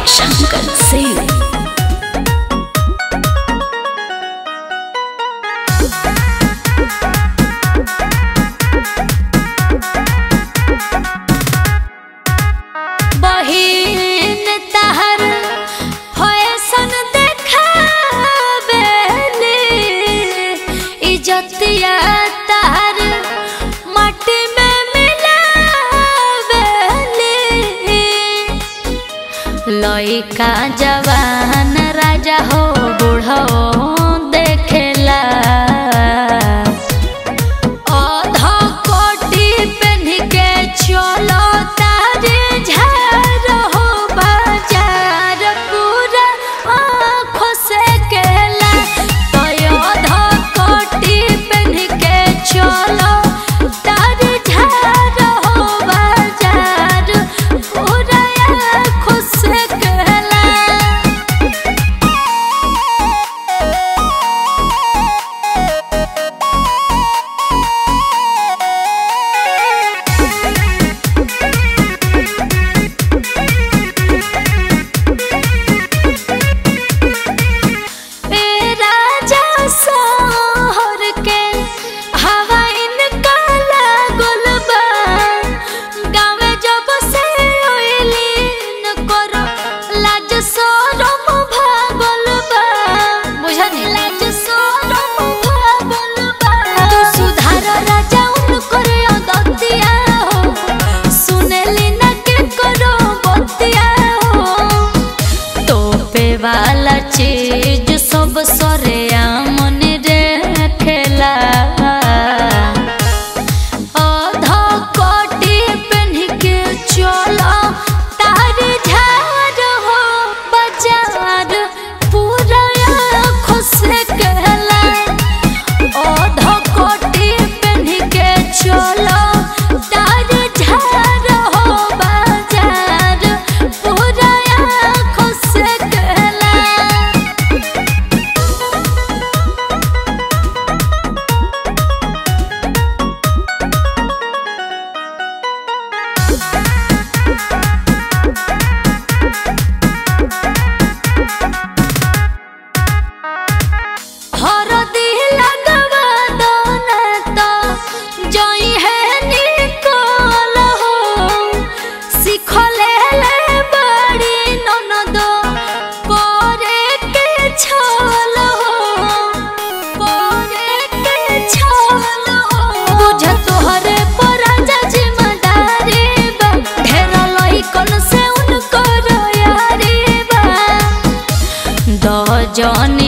शंकर सिंह बहिन तहर फैशन देखावेले इज्जतिया तहर माटी में मिलावेले लइका जवान राजा हो बूढ़ो देखेला आधा कोटी पहन के चलो तारे झार हो बाजार पूरा आँखों से केला तो आधा कोटी पहन के चलो तारे झार हो बाजार पूरा आँखों से केला ए राजा सोहर के हवा इनका लागल बा गावे जब से ओइली न करो लाज शरम भागल बा बुझनी लाज शरम भागल बा तू सुधार राजा उनकर अदतिया हो सुनेली न के करो बतिया हो तोपे वाला चीज सब सरे मन रे खेला आधा कोटी पहन के चलो तार झार हो बाजार पूरा खुश कहला आधा कोटी पहन के चलो तार झार हो बाजार पूरा खुश कहला हरदी लगवा दो ना तो जोई है निकल हो सिखले ले बड़ी ननद करे के छल हो करे के छल हो बुझ तोहरे पर राजा जिम्मेदारी बा ढेर लइकन से उनको यारी बा दजन